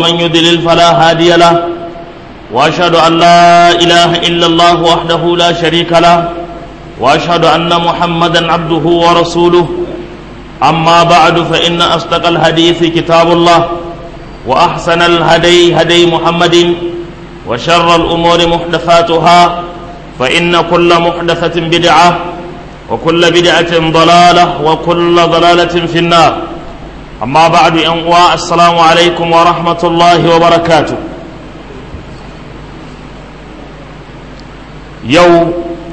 ومن يضلل فلا هادي له وأشهد أن لا إله إلا الله وحده لا شريك له وأشهد أن محمدا عبده ورسوله أما بعد فإن أصدق الحديث كتاب الله وأحسن الهدي هدي محمد وشر الأمور محدثاتها فإن كل محدثة بدعة وكل بدعة ضلالة وكل ضلالة في النار أما بعد أنواع السلام عليكم ورحمة الله وبركاته يوم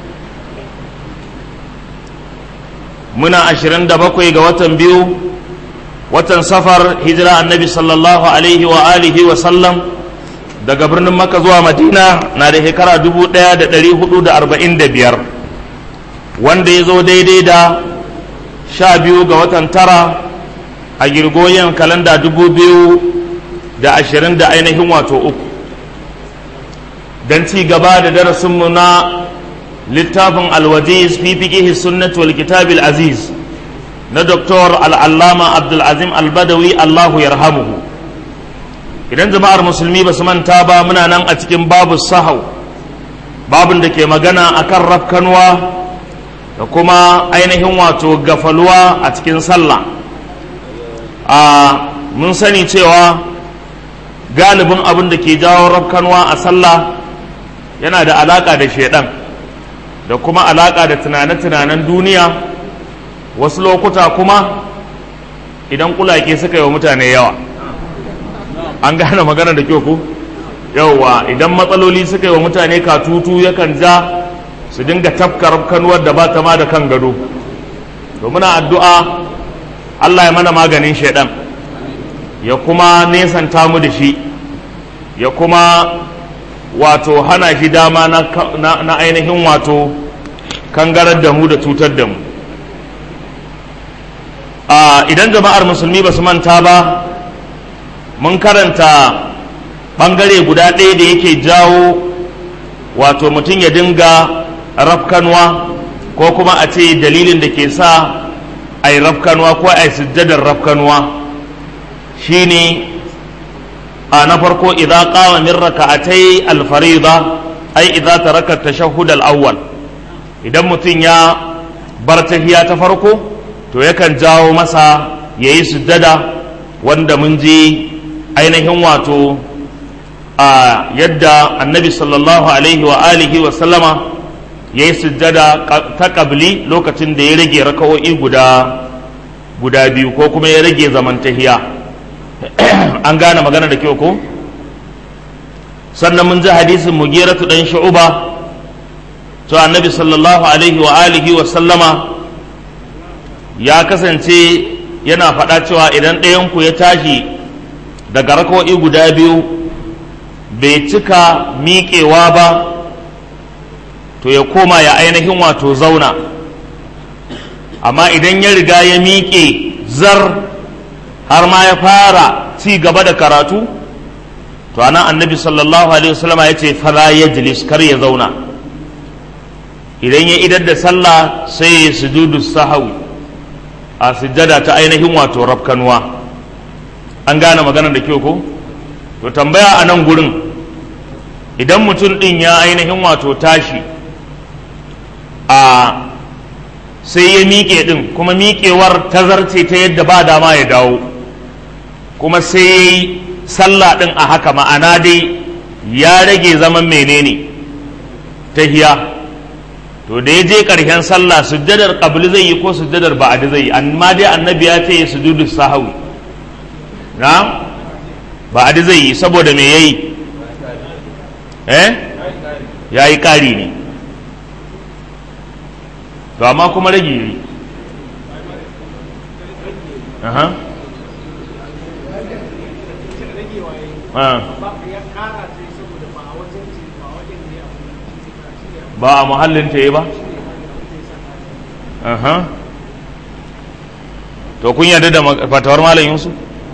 muna ashirin da bakwai ga watan biyu watan safar hijira annabi sallallahu alaihi wa alihi wa sallam daga birnin maka zuwa madina na da shekara dubu ɗaya da ɗari hudu da arba'in da biyar wanda ya zo daidai da sha biyu ga watan tara a girgoyen kalanda dubu biyu da ashirin da ainihin wato uku don ci gaba da darasinmu na littafin alwajiz fi fiqihi sunnati wal kitabil aziz na doktor al'allama abdulazim albadawi allahu yarhamuhu idan jama'ar musulmi ba su manta ba muna nan a cikin babu sahau babin da ke magana akan rafkanwa da kuma ainihin wato gafaluwa a cikin sallah a mun sani cewa galibin abin da ke jawo rafkanwa a sallah yana da alaka da shaidan da kuma alaƙa da tunane-tunanen duniya wasu lokuta kuma idan kulake suka yi wa mutane yawa an gane magana da kyau ku yauwa idan matsaloli suka yi wa mutane katutu yakan ja su dinga tafkar kanuwar da ba ta ma da kan gado to muna addu'a Allah ya mana maganin shaidan ya kuma nesanta mu da shi ya kuma wato hana shi dama na, ainihin wato kangarar da mu da cutar da mu idan jama'ar musulmi ba su manta ba mun karanta ɓangare guda ɗaya da yake jawo wato mutum ya dinga rafkanwa ko kuma a ce dalilin da ke sa a yi rafkanwa ko a yi sujjadar rafkanwa shine a na farko idza qama min raka'atai al-fariida ai idza taraka tashahhud al-awwal idan mutum ya bar tahiya ta farko to yakan jawo masa yayi sujjada wanda mun ji ainihin wato a yadda annabi sallallahu alaihi wa alihi wa sallama yayi sujjada ta qabli lokacin da ya rage raka'o'i guda guda biyu ko kuma ya rage zaman tahiya an gane magana da kyau ko sannan mun ji hadisin mugiratu dan shu'uba to annabi sallallahu alaihi wa alihi wa sallama ya kasance yana faɗa cewa idan ɗayanku ya tashi daga rakawai guda biyu bai cika miƙewa ba to ya koma ya ainihin wato zauna amma idan ya riga ya miƙe zar har ma ya fara ci gaba da karatu to ana annabi sallallahu alaihi wasallam ya ce fala yajlis kar ya zauna idan ya idar da sallah sai ya sujudu sahawi a sujjada ta ainihin wato rafkanuwa an gane magana da kyau ko to tambaya a nan gurin idan mutum din ya ainihin wato tashi a sai ya miƙe din kuma miƙewar tazarce ta yadda ba dama ya dawo kuma sai ya yi sallah ɗin a haka ma'ana dai ya rage zaman menene tahiya to da ya je ƙarshen sallah sujjadar ƙabli zai yi ko sujjadar ba'adi zai yi amma dai annabi ya ce sujudu sahawi na ba'adi zai yi saboda me yayi eh ya yi ƙari ne to amma kuma rage yi aha ba a muhallin ta yi ba to kun yarda da fatawar malam yusuf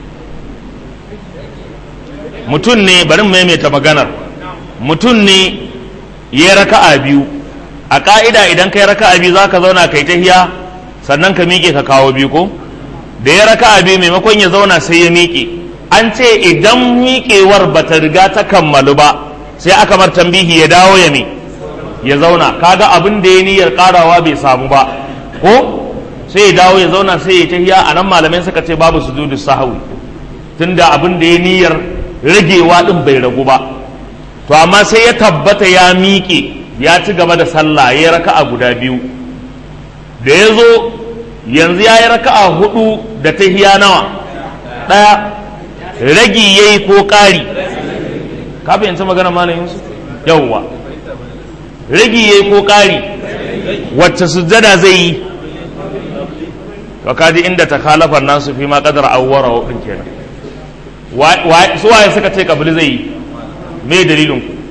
mutum ne bari maimaita maganar mutum ne ya raka'a biyu a ka'ida idan kai raka'a biyu za ka zauna kai tahiya sannan ka miƙe ka kawo biyu ko da ya raka'a biyu maimakon ya zauna sai ya miƙe an ce idan miƙewar ba ta riga ta kammalu ba sai aka mar tambihi ya dawo ya me ya zauna kaga abin da ya niyyar karawa bai samu ba ko sai ya dawo ya zauna sai ya tahiya a nan malamai suka ce babu sujudu sahwi tunda abin da ya niyyar ragewa din bai ragu ba to amma sai ya tabbata ya miƙe ya ci gaba da sallah ya raka'a guda biyu da ya zo yanzu ya yi raka'a hudu da tahiya nawa ɗaya ragi ya yi ko ƙari ka fahimci magana malam yusuf yawwa ragi ya yi ko ƙari wacce sujjada zai yi to kaji inda ta kalafar nasu fi ma kadar awwara wa kenan su waye suka ce kabili zai yi me dalilin ku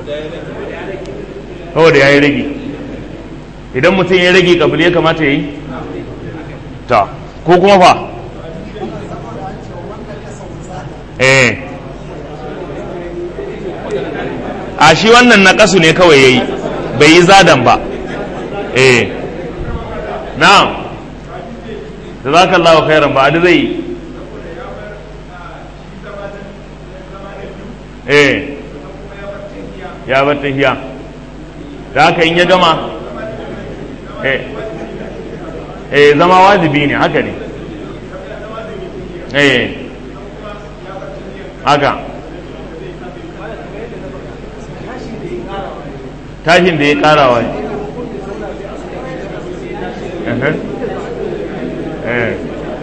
saboda ya yi rage idan mutum ya rage kabili ya kamata ya yi ta ko kuma fa eh a shi wannan na kasu ne kawai ya yi bai yi zadan ba eh na'am da za ka Allah khairan ba zai yi eh ya bar tahiya da haka in ya gama eh eh zama wajibi ne haka ne eh haka tashin da ya karawa ne eh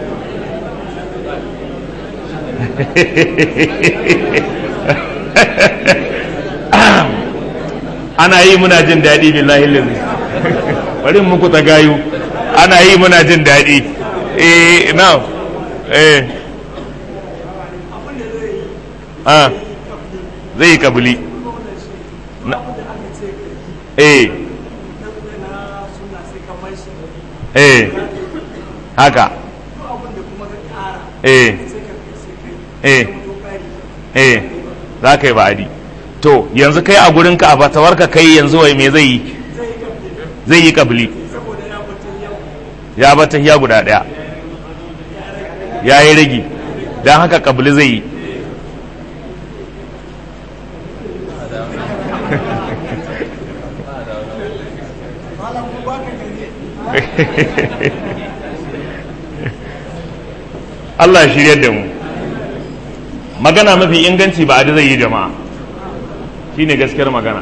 ana yi muna jin daɗi billahi lillahi bari muku ta gayu ana yi muna jin daɗi eh na eh ah zai yi kabili eh eh haka eh eh eh za ka yi ba'adi to yanzu kai a gurinka a fatawarka kai yanzu wai me zai yi zai yi kabili ya bata ya guda daya ya yi ragi don haka kabili zai yi Allah shirya da mu magana mafi inganci ba a zai yi jama'a shine gaskiyar magana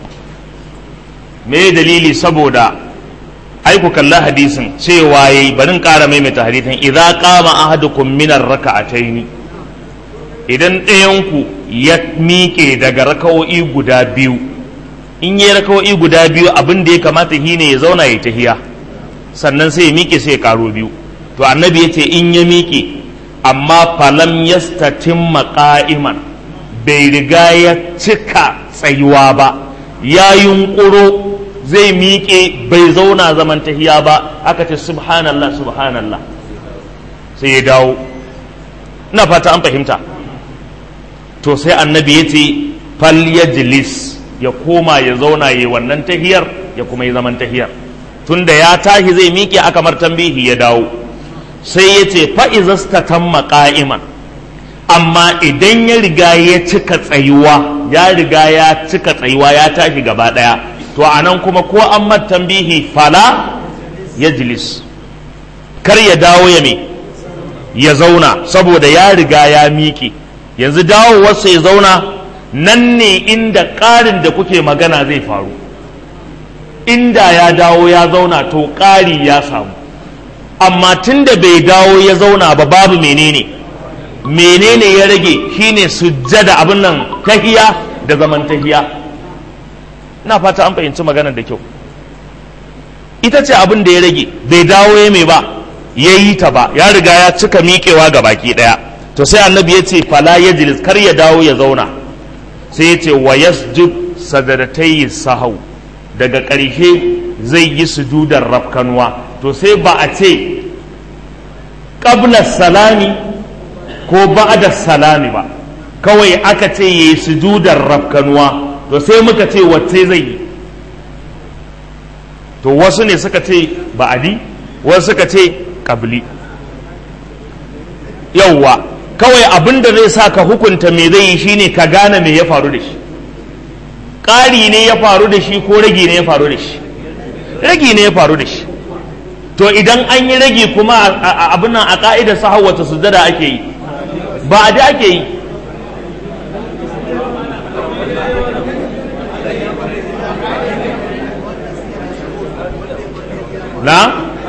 me dalili saboda ai ku kalla hadisin cewa yayi barin ƙara maimaita hadisin idza qama ahadukum min ar-rak'ataini idan ɗayanku ya miƙe daga raka'o'i guda biyu in yi raka'o'i guda biyu abin da ya kamata shine ya zauna ya tahiya sannan sai ya miƙe sai ya karo biyu to annabi ya ce in ya miƙe amma falam yastatimma qa'iman bai riga ya cika tsayuwa ba ya yunƙuro zai miƙe bai zauna zaman tahiya ba aka ce subhanallah subhanallah sai ya dawo ina fata an fahimta to sai annabi ya ce fal yajlis ya koma ya zauna ya wannan tahiyar ya kuma yi zaman tahiyar tunda ya tashi zai miƙe aka mar tambihi ya dawo sai ya ce fa'izasta tamma ƙa'iman amma idan ya riga ya cika tsayuwa ya riga ya cika tsayuwa ya tashi gaba ɗaya to a nan kuma ko an tambihi fala ya jilis kar ya dawo ya me ya zauna saboda ya riga ya miƙe yanzu dawowarsa ya zauna nan ne inda ƙarin da kuke magana zai faru inda ya dawo ya zauna to ƙari ya samu amma tun da bai dawo ya zauna ba babu menene menene ya rage shine sujjada abin nan tahiya da zaman tahiya ina fata an fahimci maganar da kyau ita ce abin da ya rage bai dawo ya mai ba ya yi ta ba ya riga ya cika miƙewa ga baki ɗaya to sai annabi ya ce fala ya jilis kar ya dawo ya zauna sai ya ce wa yasjud sadadatai sahau daga ƙarshe zai yi sujudar rafkanuwa to sai ba a ce ƙabla salami ko ba'da salami ba kawai aka ce ya yi sujudar rafkanuwa to sai muka ce wacce zai yi to wasu ne suka ce ba'adi wasu suka ce ƙabli yauwa kawai abin da zai sa ka hukunta me zai yi shine ka gane me ya faru da shi ƙari ne ya faru da shi ko ragi ne ya faru da shi ragi ne ya faru da shi to idan an yi ragi kuma abin nan a ƙa'idar sahau wata sujada ake yi ba a da ake yi na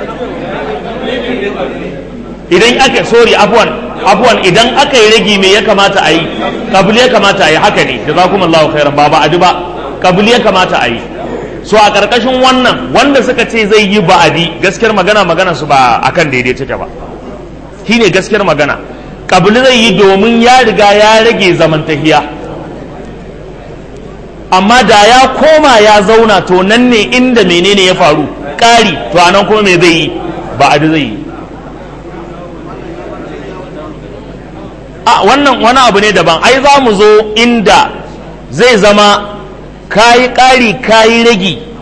idan aka sorry afwan afwan idan aka yi ragi me ya kamata a yi kabili ya kamata a yi haka ne jazakumullahu khairan ba ba adi ba kabili ya kamata a yi so a karkashin wannan wanda suka ce zai yi ba'adi gaskiyar magana magana su ba akan daidai take ba shine gaskiyar magana kabili zai yi domin ya riga ya rage zamantahiya amma da ya koma ya zauna to nan ne inda menene ya faru ƙari to anan kuma me zai yi ba'adi zai yi a wannan wani abu ne daban ai za mu zo inda zai zama kayi ƙari kayi ragi